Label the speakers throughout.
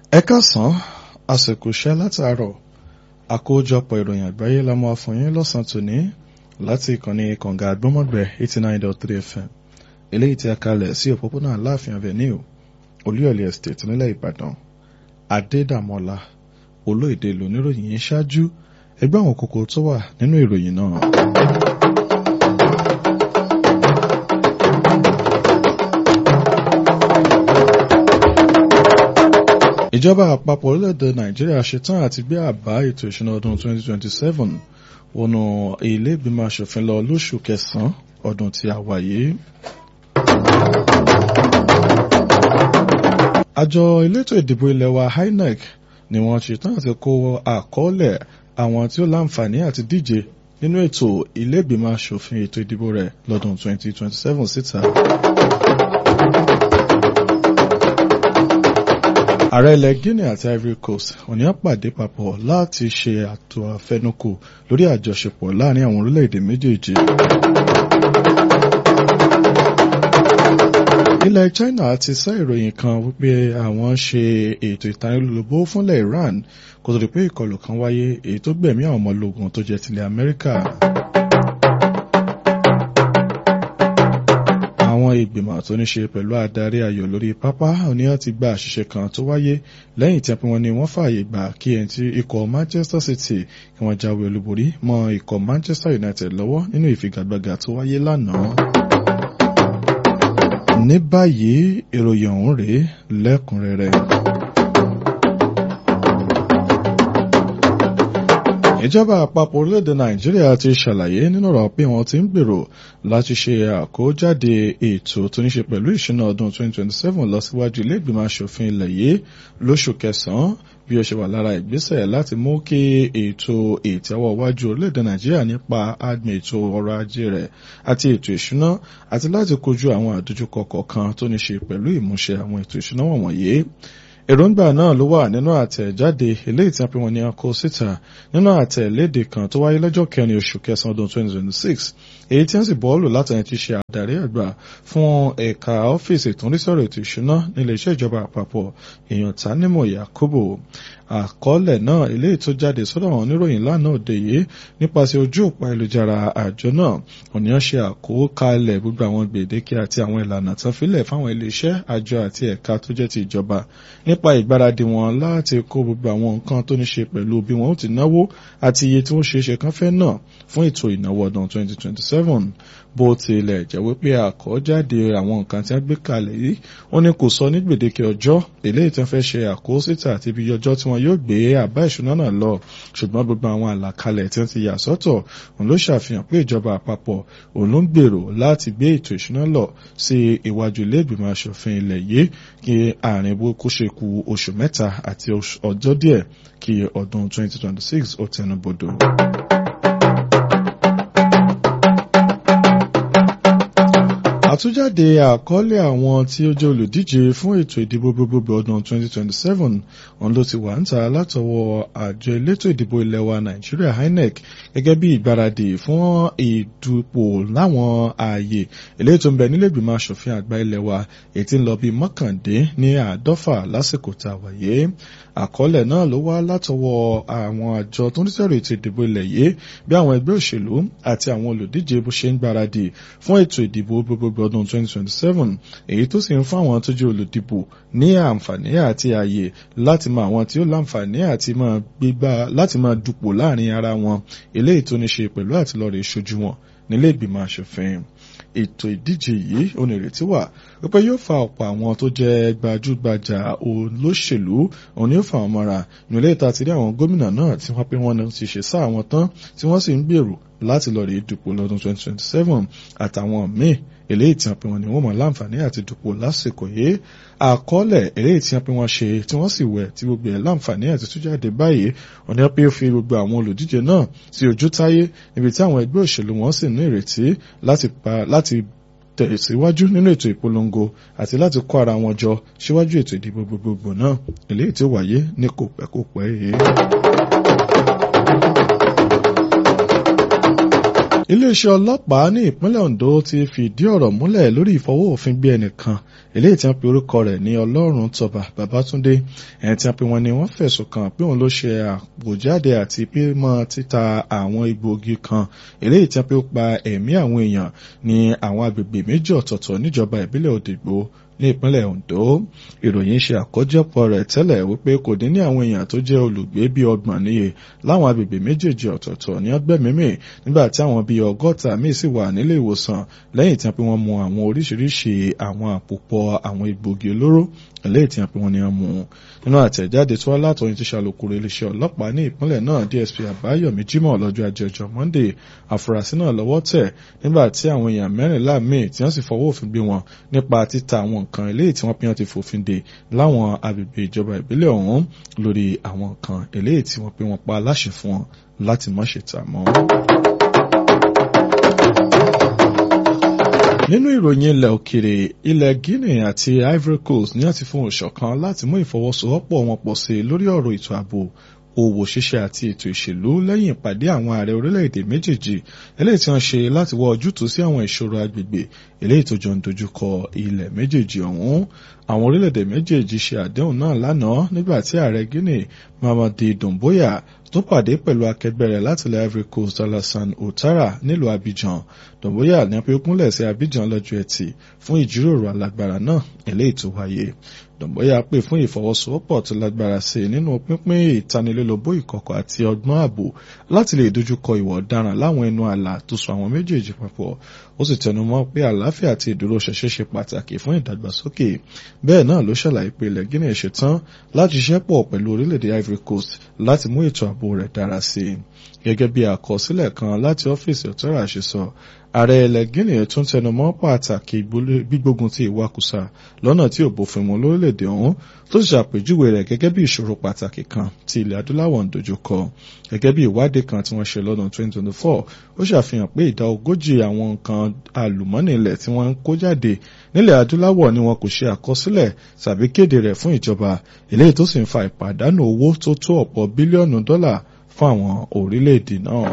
Speaker 1: ẹ káàsán àsìkò iṣẹ́ látàárọ̀ àkójọpọ̀ ìròyìn àgbáyé la máa fún yín lọ́sàn-án tòní láti ìkànnì kànga àgbọ́mọ̀gbẹ́ eighty nine dot three fm eléyìí tí a kalẹ̀ sí òpópónà aláàfin avenue olúyọ̀lé estate nílẹ̀ ìbàdàn adédàmọ́lá olóyèdè lóníròyìn yìí ṣáájú ẹgbẹ́ àwọn kókó tó wà nínú ìròyìn náà. ìjọba àpapọ̀ orílẹ̀-èdè nàìjíríà ṣetán àti gbé àbá ètò ìṣúná ọdún 2027 wọnú ilé ìgbìmọ̀ asòfin lọ lóṣù kẹsàn-án ọdún tí a wà yìí. àjọ elétò ìdìbò ilẹ̀ wa inec ni wọ́n ṣetán àti kó àkọọ́lẹ̀ àwọn tí ó láǹfààní àti díje nínú ètò ilé ìgbìmọ̀ asòfin ètò ìdìbò rẹ̀ lọ́dún 2027 síta. ààrẹ ilẹ̀ guinea àti ivory coast òní á pàdé papọ̀ láti ṣe àtò àfẹnukò lórí àjọṣepọ̀ láàrin àwọn orílẹ̀-èdè méjèèjì. ilẹ̀ china ti sá ìròyìn kan wípé àwọn ṣe ètò ìtanilólobó fúnlẹ̀ iran kó tó di pé ìkọlù kan wáyé èyí tó gbẹ̀mí àwọn ọmọ ológun tó jẹ́ tilẹ̀ amẹ́ríkà. àwọn ìgbìmọ̀ tó ní ṣe pẹ̀lú adarí ayò lórí pápá oníyàn ti gba àṣìṣe kan tó wáyé lẹ́yìn tí wọ́n ní wọ́n fààyè gbà kí ẹni tí ikọ̀ manchester city kí wọ́n jáwé olúborí mọ́ ikọ̀ manchester united lọ́wọ́ nínú ìfigagbága tó wáyé lánàá. ní báyìí ìròyìn ọ̀hún rèé lẹ́kùnrẹ́rẹ́. ìjọba àpapọ̀ orílẹ̀-èdè nàìjíríà ti ṣàlàyé nínú ọ̀rọ̀ pé wọ́n ti ń gbèrò láti ṣe àkójáde ètò tó ní ṣe pẹ̀lú ìṣúná ọdún 2027 lọ síwájú ilé ìgbìmọ̀ asòfin ilẹ̀ yìí lóṣù kẹsàn-án bí ó ṣe wà lára ìgbésẹ̀ láti mú kí ètò ìtẹ́wọ́ wájú orílẹ̀-èdè nàìjíríà nípa agbìn ètò ọrọ̀ ajé rẹ̀ àti ètò ìṣúná àti láti kojú àwọn àdójúkọ kọ̀ọ̀kan tó ní ṣe pẹ̀lú ìmúṣẹ àwọn ètò ìṣúná wọ̀nyí èròǹgbà náà ló wà nínú àtẹ̀jáde eléyìí tí wọ́n pe wọn ní akó síta nínú àtẹ̀léde kan tó wáyé lọ́jọ́ kẹrin oṣù kẹsàn-án ọdún 2026 èyí tí wọ́n sì bọ́ọ̀lù látàrí ti ṣe àdarí àgbà fún ẹ̀ka ọ́fíìsì tó ń rí sọ̀rọ̀ ètò ìṣúná nílé iṣẹ́ ìjọba àpapọ̀ èèyàn Tánimọ̀ Yakubu àkọọ́lẹ̀ náà eléyìí tó jáde sọ́dọ̀ àwọn oníròyìn lánàá òde yìí nípasẹ̀ ojú òpó ayélujára àjọ náà òníyàn ṣe àkókalẹ̀ gbogbo àwọn gbèdéke àti àwọn ìlànà tán fílẹ̀ fáwọn iléeṣẹ́ àjọ àti ẹ̀ka tó jẹ́ ti ìjọba nípa ìgbáradì wọn láti kó gbogbo àwọn nǹkan tó ní ṣe pẹ̀lú bí wọn ó ti náwó àti iye tí wọ́n ṣe é ṣe kán fẹ́ náà fún ètò ìnáwó ọdún 2027 bó tilẹ̀ jẹ́ wípé àkọ́jáde àwọn nǹkan tí wọ́n gbé kalẹ̀ yìí wọ́n ní kò sọ ní gbèdéke ọjọ́ eléyìí tí wọ́n fẹ́ ṣe àkósíta àti ibi ọjọ́ tí wọ́n yóò gbé àbá ìṣúná náà lọ ṣùgbọ́n gbogbo àwọn àlàkalẹ̀ tí wọ́n ti yà sọ́tọ̀ òun ló ṣàfihàn pé ìjọba àpapọ̀ òun ló ń gbèrò láti gbé ètò ìṣúná lọ sí iwájú ilé ìgbìmọ̀ asòfin ilẹ̀ yìí kí àárín bó kó ṣe ku oṣù mẹ́ta àti ọjọ́ díẹ̀ kí ọdún 2026 ó tẹnubodò. àtújáde àkọọ́lẹ̀ àwọn tí ó jẹ́ olùdíje fún ètò ìdìbò gbogbogbò ọdún 2027 òun ló ti wà ń ta látọwọ́ àjọ elétò ìdìbò ilẹ̀ wa nàìjíríà INEC gẹ́gẹ́ bí ìgbáradì fún ìdúpò láwọn ààyè eléyìí tó ń bẹ nílé ìgbìmọ̀ asòfin àgbà ilẹ̀ wa èyí tí ń lọ bí mọ́kàndé ní àádọ́fà lásìkò tá a wáyé àkọọ́lẹ̀ náà ló wá látọwọ́ àwọn àjọ tó ń sọ̀rọ̀ ètò ìdìbò ilẹ̀ yìí bí àwọn ẹgbẹ́ òṣèlú àti àwọn olùdíje bó ṣe ń gbáradì fún ètò ìdìbò gbogbogbò ọdún 2027 èyí tó sì ń fún àwọn tó jẹ́ olùdìbò ní àǹfààní àti ààyè láti mọ àwọn tí ó láǹfààní àti máa gbégbá láti máa dupò láàrin ara wọn eléyìí tó ní ṣe pẹ̀lú àtìlọ́rẹ̀ ìṣojú wọn nílé ìgbìmọ̀ asòfin ètò ìdíje yìí onírètí wà wípé yóò fa ọ̀pọ̀ àwọn tó jẹ́ gbajúgbajà olóṣèlú òun yóò fa àwọn mọ́ra nílé ìta ti rí àwọn gómìnà náà tí wọ́n pé wọ́n ti ṣe sáà wọn tán tí wọ́n sì ń gbèrò láti lọ rí dupò lọ́dún 2027 àtàwọn míì eléyìí tí wọ́n pe wọn ni wọ́n mọ̀ láǹfààní àti dupò lásìkò yìí àkọọ́lẹ̀ eléyìí tí wọ́n pe wọ́n ṣe tí wọ́n sì wẹ̀ tí gbogbo ẹ̀ láǹfààní àti tújáde báyìí ọ̀nà pé ó fi gbogbo àwọn olùdíje náà sí ojú táyé níbi tí àwọn ẹgbẹ́ òṣèlú wọn sì ní ìrètí láti tẹ̀síwájú nínú ètò ìpolongo àti láti kó ara wọn jọ síwájú ètò ìdìbò gbogbogbò náà eléyìí tí ó wáyé ní kò pẹ́ kò pẹ́ yìí. iléeṣẹ́ ọlọ́pàá ní ìpínlẹ̀ Ondo ti fìdí ọ̀rọ̀ múlẹ̀ lórí ìfọwọ́òfin gbé ẹnìkan eléyìí tí wọ́n pe orúkọ rẹ̀ ní Ọlọ́run Tọ́ba Babátúndé ẹni tí wọ́n pe wọn ni wọ́n fẹ̀sùn kàn pé òun ló ṣe àpòjáde àti pímọ́ títa àwọn egbòogi kan eléyìí tí wọ́n pe ó pa ẹ̀mí àwọn èèyàn ní àwọn agbègbè méjì ọ̀tọ̀ọ̀tọ̀ níjọba ìbílẹ̀ Òdìgbò ní ìpínlẹ̀ Ondo ìròyìn ṣe àkójọpọ̀ rẹ̀ tẹ́lẹ̀ wípé kò dín ní àwọn èèyàn tó jẹ́ olùgbé bíi ọgbọ̀n níye láwọn agbègbè méjèèjì ọ̀tọ̀ọ̀tọ̀ ní ọgbẹ́mímì nígbà tí àwọn bíi ọgọ́ta míì sì wà nílé ìwòsàn lẹ́yìn tí wọ́n pe wọ́n mu àwọn oríṣiríṣi àwọn àpòpọ̀ àwọn egbògi olóró lẹ́yìn tí wọ́n pe wọ́n ní wọ́n mu nínú àtẹ̀jáde tí wọ́n látọ̀yìn ti ṣàlùkùrọ̀ iléeṣẹ́ ọlọ́pàá ní ìpínlẹ̀ náà DSP Àbáyọ̀mí Jímọ̀ lọ́jọ́ ajé ọjọ́ Monday àfúrásì náà lọ́wọ́ tẹ̀ nígbà tí àwọn èèyàn mẹ́rìnlá míì tí wọ́n sì fọwọ́ òfin gbé wọn nípa títa àwọn nǹkan eléyìí tí wọ́n pín ti fòfin dè láwọn agbègbè ìjọba ìbílẹ̀ ọ̀hún lórí àwọn nǹkan eléyìí tí wọ́n pín wọn pa aláṣẹ fún wọn láti má ṣe tà mọ́. nínú ìròyìn ilẹ̀ òkèrè ilẹ̀ Guinea àti Ivory Coast ní àti fún òṣọ̀kan láti mú ìfọwọ́sowọ́pọ̀ wọn pọ̀ sí i lórí ọ̀rọ̀ ètò ààbò òwò ṣíṣe àti ètò ìṣèlú lẹ́yìn ìpàdé àwọn ààrẹ orílẹ̀-èdè méjèèjì eléyìí tí wọ́n ṣe láti wá ojútùú sí àwọn ìṣòro agbègbè eléyìí tó jọ ń dojúkọ ilẹ̀ méjèèjì ọ̀hún àwọn orílẹ̀-èdè méjèèjì ṣe àdéhùn náà lánàá nígbà tí ààrẹ Guinea Mamadi Doumbouya tó pàdé pẹ̀lú akẹgbẹ́ rẹ̀ láti ilẹ̀ Ivory Coast Alassane Ouattara nílùú Abidjan Doumbouya ní pé ó kúnlẹ̀ sí Abidjan lọ́jọ́ ẹtì fún ìjíròrò alágbára náà eléyìí tó wáyé Doumbouya pè fún ìfọwọ́sowọ́pọ̀ tó lágbára sí i nínú pínpín ìtanilólobó ìkọ̀kọ̀ àti ọgbọ́n ààbò láti lè dojúkọ ìwà ọ̀daràn láwọn ẹnu ààlà tó so àwọn méjèèjì papọ̀ ó sì tẹnumọ́ pé àlàáfíà àti ìdúróṣinṣin ṣe pàtàkì fún ìdàgbàsókè bẹ́ẹ̀ náà ló ṣàlàyé pé ilẹ̀ Guinea ṣetán láti ṣiṣẹ́ pọ̀ pẹ̀lú orílẹ̀-èdè Ivory Coast láti mú ètò ààbò rẹ̀ dára sí i gẹ́gẹ́ bí àkọsílẹ̀ kan láti ọ́fíìsì Ouattara ṣe sọ ààrẹ ilẹ̀ Guinea tún tẹnumọ́ pàtàkì gbígbógun ti ìwakùsà lọ́nà tí ò bófin mu lórílẹ̀‐èdè ọ̀hún tó sì ṣàpèjúwe rẹ̀ gẹ́gẹ́ bí ìṣòro pàtàkì kan tí ilẹ̀ adúláwọ̀ ń dojúkọ gẹ́gẹ́ bí ìwádìí kan tí wọ́n ṣe lọ́dún 2024 ó ṣàfihàn pé ìdá ogójì àwọn nǹkan àlùmọ́nì ilẹ̀ tí wọ́n ń kó jáde nílẹ̀ adúláwọ̀ ni wọn kò ṣe àkọsílẹ̀ tàbí kéde rẹ̀ fún ìjọba eléyìí tó sì ń fa ìpàdánù owó tó tó ọ̀pọ̀ bílíọ̀nù dọ́là fún àwọn orílẹ̀-èdè náà.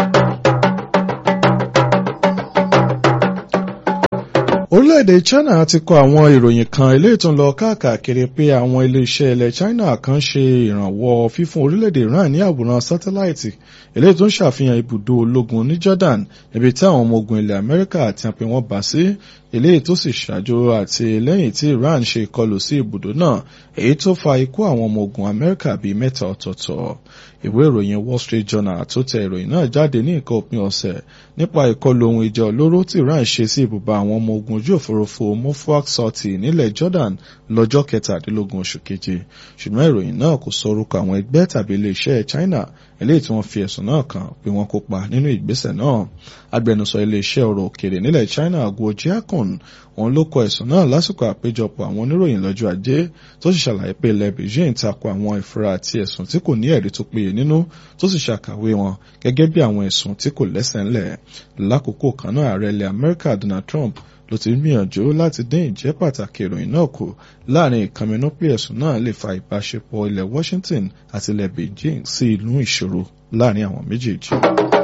Speaker 1: orílẹ̀-èdè China ti kọ àwọn ìròyìn kan eléyìí tó ń lọ káàkiri pé àwọn ilé-iṣẹ́ ilẹ̀ China kan ṣe ìrànwọ́ fífún orílẹ̀-èdè Iran ní àwòrán sátáláìtì eléyìí tó ń ṣàfihàn ibùdó ológun ní Jordan níbi tí àwọn ọmọ ogun ilẹ̀ Amẹ́ríkà àti àpè wọn bá sí eléyìí tó sì ṣáájú àti lẹ́yìn tí Iran ṣe ìkọlù sí ibùdó náà èyí tó fa ikú àwọn ọmọ ogun Amẹ́ríkà bíi mẹ́ta ọ̀tọ̀ọ̀tọ̀ ìwé ìròyìn Wall Street Journal tó tẹ ìròyìn náà jáde ní nǹkan òpin ọ̀sẹ̀ nípa ìkọlù ohun ìjà olóró tí Iran ṣe sí ibùba àwọn ọmọ ogun ojú òfurufú Mofwak Soti nílẹ̀ Jordan lọ́jọ́ kẹtàdínlógún oṣù keje ṣùgbọ́n ìròyìn náà kò sọ orúkọ àwọn ẹgbẹ́ tàbí iléeṣẹ́ China eléyìí tí wọ́n fi ẹ̀sùn náà kàn pé wọ́n kópa nínú ìgbésẹ̀ náà agbẹnusọ iléeṣẹ́ ọ̀rọ̀ òkèrè nílẹ̀ China Guo Jiakun òun ló kọ ẹ̀sùn náà lásìkò àpéjọpọ̀ àwọn oníròyìn lọ́jọ́ ajé tó sì ṣàlàyé pé ilẹ̀ Beijing tako àwọn ìfura àti ẹ̀sùn tí kò ní ẹ̀rí tó péye nínú tó sì ṣàkàwé wọn gẹ́gẹ́ bí àwọn ẹ̀sùn tí kò lẹ́sẹ̀ ńlẹ̀ lákòókò kan náà ààrẹ ilẹ̀ Amẹ́ríkà Donald Trump ló ti gbìyànjú láti dín ìjẹ́ pàtàkì ìròyìn náà kù láàrin ìkànnì pé ẹ̀sùn náà lè fa ìbáṣepọ̀ ilẹ̀ Washington àti ilẹ̀ Beijing sí inú ìṣòro láàrin àwọn méjèèjì.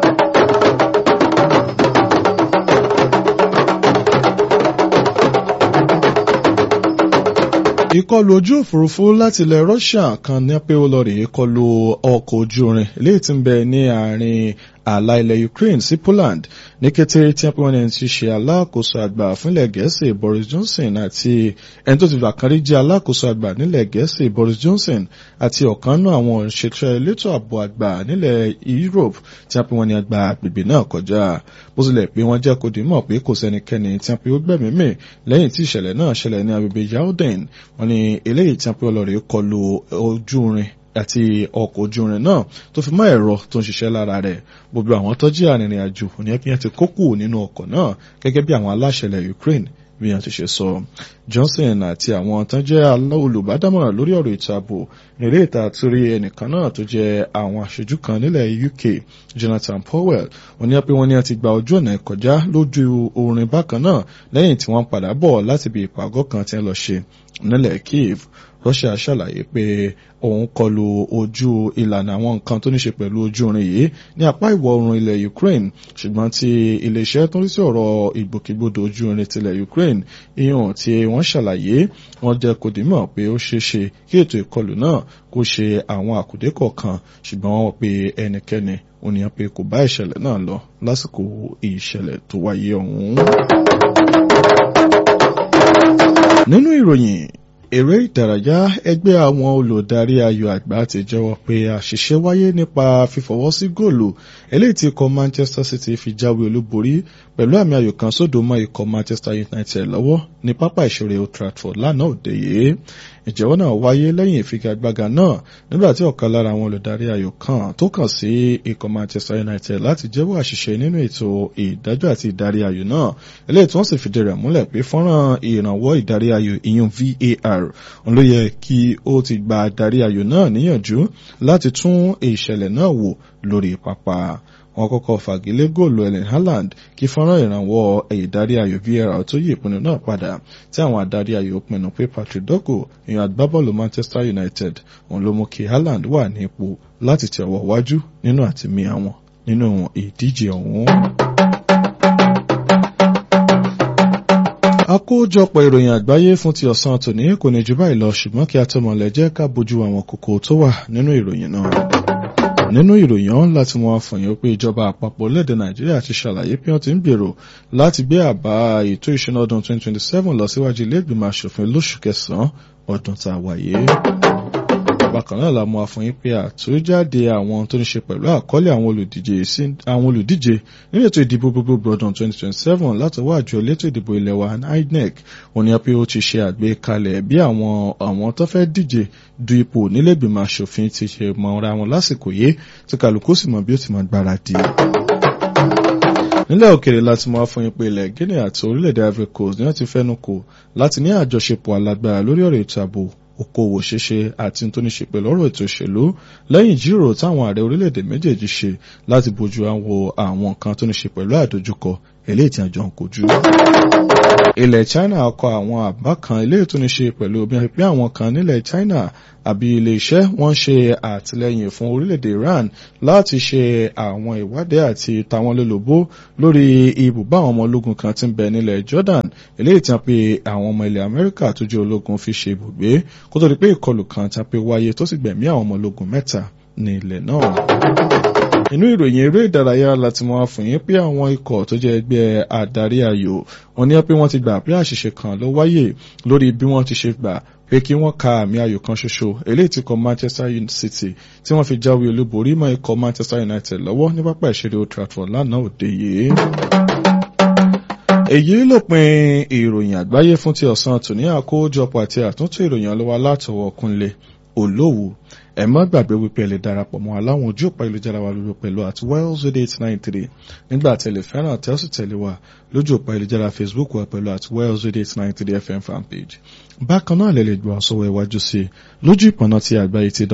Speaker 1: ìkọlù ojú òfurufú láti ilẹ̀ Russia kan ní pé ó lọ rèé kọlù ọkọ̀ ojú irin léyìí tí ń bẹ ní àárín ààlà ilẹ̀ Ukraine sí Poland ní kété tí wọ́n ní ti ṣe alákòóso àgbà fúnlẹ̀ Gẹ̀ẹ́sì Boris Johnson àti ẹni tó ti gbà kan rí jẹ́ alákòóso àgbà nílẹ̀ Gẹ̀ẹ́sì Boris Johnson àti ọ̀kan náà àwọn òṣèṣẹ́ elétò ààbò àgbà nílẹ̀ Europe tí wọ́n pe wọ́n ní àgbà agbègbè náà kọjá bó tilẹ̀ pé wọ́n jẹ́ kó dìímọ̀ pé kò sẹ́nikẹ́ni tí wọ́n pe ó gbẹ̀mí mì lẹ́yìn tí ìṣẹ̀lẹ̀ náà ṣẹlẹ̀ ní agbègbè Yaoden wọ́n ní eléyìí tí wọ́n pe ọlọ́rẹ̀ kọlu ojú irin àti ọkọ̀ ojú irin náà tó fi mọ́ ẹ̀rọ tó ń ṣiṣẹ́ lára rẹ̀ gbogbo àwọn tó jẹ́ arìnrìn àjò ní ẹbí yẹn ti kó kù nínú ọkọ̀ náà gẹ́gẹ́ bí àwọn aláṣẹ ilẹ̀ Ukraine bí wọ́n ti ṣe sọ Johnson àti àwọn tó jẹ́ olùbádámọ̀ràn lórí ọ̀rọ̀ ètò ààbò nílé ìta àtúrí ẹnìkan náà tó jẹ́ àwọn aṣojú kan nílẹ̀ UK Jonathan Powell wọ́n ní pé wọ́n ní ti gba ojú ọ̀nà ìkọjá lójú orin bákan náà lẹ́yìn tí wọ́n padà bọ̀ láti bí ìpàgọ́ kan tí wọ́n lọ ṣe nílẹ̀ Kiev ó Russia ṣàlàyé pé òun kọlu ojú ìlànà àwọn nǹkan tó ní ṣe pẹ̀lú ojú irin yìí ní apá ìwọ̀ oòrùn ilẹ̀ Ukraine ṣùgbọ́n tí iléeṣẹ́ tó ń rí sí ọ̀rọ̀ ìgbòkègbodò ojú irin tilẹ̀ Ukraine ìhàn tí wọ́n ṣàlàyé wọ́n jẹ́ kó dìímọ̀ pé ó ṣeé ṣe kí ètò ìkọlù náà kó ṣe àwọn àkùdé kọ̀ọ̀kan ṣùgbọ́n wọ́n pe ẹnikẹ́ni ònìyàn pé kò bá ìṣẹ̀lẹ̀ náà lọ lásìkò ìṣẹ̀lẹ̀ tó wáyé ọ̀hún. nínú ìròyìn eré ìdárayá ẹgbẹ́ àwọn olùdarí ayò àgbà ti jẹ́wọ́ pé àṣìṣe wáyé nípa fífọwọ́ sí góòlù eléyìí tí ikọ̀ Manchester City fi jáwé olúborí pẹ̀lú àmì ayò kan sódò mọ́ ikọ̀ Manchester United lọ́wọ́ ní pápá ìṣeré Old Trafford lánàá òde yìí ìjẹ́wọ́ náà wáyé lẹ́yìn ìfigagbága náà nígbà tí ọ̀kan lára àwọn olùdarí ayò kan tó kàn sí ikọ̀ Manchester United láti jẹ́wọ́ àṣìṣe nínú ètò ìdájọ́ àti ìdarí ayò náà eléyìí tí wọ́n sì fìdí rẹ̀ múlẹ̀ pé fọ́nrán ìrànwọ́ ìdarí ayò ìyún VAR òun ló yẹ kí ó ti gba adarí ayò náà níyànjú láti tún ìṣẹ̀lẹ̀ náà wò lórí pápá wọ́n kọ́kọ́ fagilé góòlù Erling Haaland kí fọ́nrán ìrànwọ́ ìdarí ayò VAR tó yí ìpinnu náà padà tí àwọn adarí ayò pinnu pé Patrick Dogo èèyàn agbábọ́ọ̀lù Manchester United òun ló mú kí Haaland wà ní ipò láti tẹ̀ ọwọ́ wájú nínú àtìmí àwọn nínú ìdíje ọ̀hún. àkójọpọ̀ ìròyìn àgbáyé fún ti ọ̀sán tòní kò ní jù báyìí lọ ṣùgbọ́n kí a tó mọ̀lẹ́ jẹ́ ká bójú àwọn kókó tó wà nínú ìròyìn náà nínú ìròyìn ọ̀hún láti wọn àfọ̀yàn pé ìjọba àpapọ̀ orílẹ̀-èdè nàìjíríà ti ṣàlàyé pé wọ́n ti ń gbèrò láti gbé àbá ètò ìṣúná ọdún 2027 lọ síwájú ilé ìgbìmọ̀ asòfin lóṣù kẹsàn-án ọdún tá a wáyé. bákan náà la mú àfọyín pé àtújáde àwọn tó ní ṣe pẹ̀lú àkọọ́lẹ̀ àwọn olùdíje àwọn olùdíje nínú ètò ìdìbò gbogbogbò ọdún 2027 látọwọ́ àjọ elétò ìdìbò ilẹ̀ wa INEC wọ́n ní pé ó ti ṣe àgbékalẹ̀ bí àwọn àwọn tó fẹ́ díje du ipò nílẹ̀gbìmọ̀ asòfin ti ṣe mọ̀ra wọn lásìkò yìí tí kálukú sì mọ̀ bí ó ti máa gbáradì nílẹ̀ òkèrè láti mọ́ fún ipò ilẹ̀ Guinea àti orílẹ̀-èdè Ivory Coast ní wọ́n ti fẹ́nu kò láti ní àjọṣepọ̀ alágbára lórí ọ̀rọ̀ ètò ààbò okòwò ṣíṣe àti tó ní ṣe pẹ̀lú ọ̀rọ̀ ètò òṣèlú lẹ́yìn ìjíròrò táwọn ààrẹ orílẹ̀-èdè méjèèjì ṣe láti bójú àwọn àwọn nǹkan tó ní ṣe pẹ̀lú àdójúkọ eléyìí tí àjọ ń kojú. ilẹ̀ China kọ àwọn àbá kan eléyìí tó ní ṣe pẹ̀lú bí wọ́n pín àwọn kan nílẹ̀ China àbí ilé iṣẹ́ wọ́n ṣe àtìlẹ́yìn fún orílẹ̀-èdè Iran láti ṣe àwọn ìwádìí àti tàwọn lólobó lórí ibùbá àwọn ọmọ ológun kan tí ń bẹ nílẹ̀ Jordan eléyìí tí wọ́n pe àwọn ọmọ ilẹ̀ Amẹ́ríkà tó jẹ́ ológun fi ṣe ibùgbé kó tó di pé ìkọlù kan tí wọ́n pe wáyé tó sì gbẹ̀mí àwọn ọmọ ológun mẹ́ta ní ilẹ̀ náà inú ìròyìn eré ìdárayá láti mọ àfòyín pé àwọn ikọ̀ tó jẹ́ ẹgbẹ́ adarí ayò wọ́n ní pé wọ́n ti gbà pé àṣìṣe kan ló wáyé lórí bí wọ́n ti ṣe gbà pé kí wọ́n ka àmì ayò kan ṣoṣo eléyìí tí kọ Manchester City tí wọ́n fi jáwé olúborí mọ́ ikọ̀ Manchester United lọ́wọ́ ní pápá ìṣeré Old Trafford lánàá òde yìí èyí lópin ìròyìn àgbáyé fún ti ọ̀sán tòní àkójọpọ̀ àti àtúntò ìròyìn ọlọ́wà látọwọ́ Kúnlé Olówó ẹ má gbàgbé wípé ẹ lè darapọ̀ mọ́ aláwọn ojú òpá ìlújára wa lórí pẹ̀lú at wells radio eight nine three nígbà tẹ̀lé fẹ́ràn tẹ́sí tẹ̀lé wa lójú òpá ìlújára Facebook wa pẹ̀lú at wells radio eight nine three FM fanpage. bákan náà lè lè gbọ́ àsọwọ́ iwájú sí i lójú ìpọ̀nà ti àgbáyé ti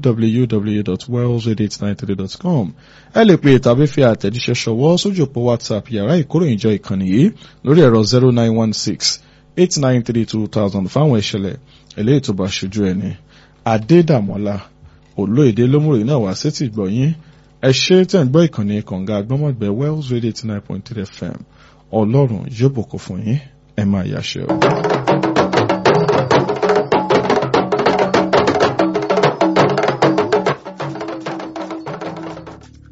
Speaker 1: www.wellsradio893.com ẹ lè pe tàbí fi àtẹ̀jíṣẹ́ ṣọwọ́ sójú òpó WhatsApp yàrá ìkóròyìnjọ ìkànnì yìí lórí ẹ̀rọ zero nine one six eight nine three two thousand fáwọn ìṣẹ̀lẹ̀ eléyìí tó bá ṣojú ẹni. Adédàmọ́lá olóyèdè lómùrè náà wá sétí gbọ̀yìn ẹ ṣe tẹ̀ ń gbọ́ ìkànnì kànga agbọ́mọ̀gbẹ́ Wells Radio eighty nine point three FM ọlọ́run yóò bùkún fún yín ẹ máa yàṣẹ o.